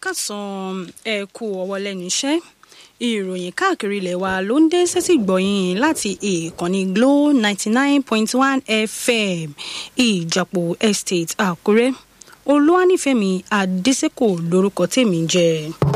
kásán ẹ kú ọwọ́ lẹ́nu iṣẹ́ ìròyìn káàkiri ilẹ̀ wa ló ń dé sẹ́tì gbọ̀yìn láti ìkànnì glo ninety nine point one fm ìjàpọ̀ estate àkúrẹ́ olúwanífẹ̀mí adésèkò lórúkọ tèmi ń jẹ́.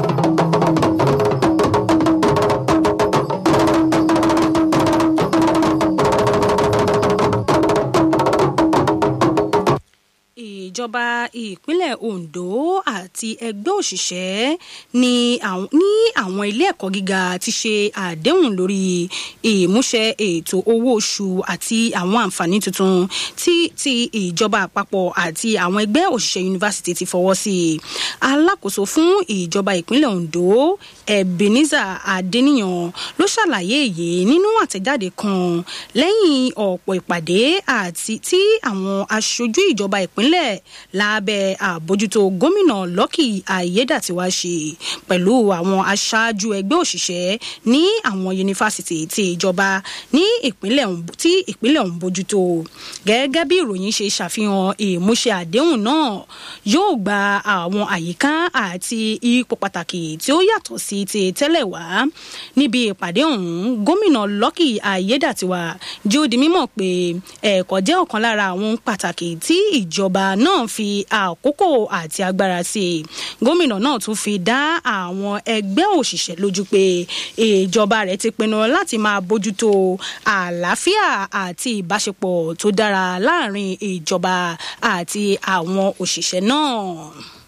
ìjọba ìpínlẹ̀ ondo àti ẹgbẹ́ òṣìṣẹ́ ní àwọn ilé ẹ̀kọ́ gíga ti ṣe àdéhùn lórí ìmúṣẹ ètò owó oṣù àti àwọn àǹfààní tuntun tí ti ìjọba àpapọ̀ àti àwọn ẹgbẹ́ òṣìṣẹ́ yunifásitì ti fọwọ́ sí i alákòóso fún ìjọba ìpínlẹ̀ ondo ebenezer adeniyan ló ṣàlàyé èyí nínú àtẹ̀jáde kan lẹ́yìn ọ̀pọ̀ ìpàdé àti tí àwọn aṣojú ìjọba ìpínlẹ̀ lábẹ́ àbójútó gómìnà lọ́kì ayédàtiwá ṣe pẹ̀lú àwọn aṣáájú ẹgbẹ́ òṣìṣẹ́ ní àwọn yunifásitì ti ìjọba ní ìpínlẹ̀ tí ìpínlẹ̀ ọ̀hún bójútó gẹ́gẹ́ bí ìròyìn ṣe ṣàfihàn ìmúṣẹ àdéhùn náà yóò gba àwọn àyíká àti ipò pàtàkì tí ó yàtọ̀ sí ti tẹ́lẹ̀ wá níbi ìpàdé ọ̀hún gómìnà lọ́kì ayédàtiwá jí ó di mímọ̀ pé ẹ̀kọ́ jẹ́ ọ̀kan lára àwọn pàtàkì tí ìjọba náà fi àkókò àti agbára sí i gómìnà náà tún fi dá àwọn ẹgbẹ́ òṣìṣẹ́ lójú pé ìjọba rẹ̀ ti pinnu láti máa bójútó àlàáfíà àti ìbáṣepọ̀ tó dára láàrin ìjọba àti àwọn òṣìṣẹ́ náà.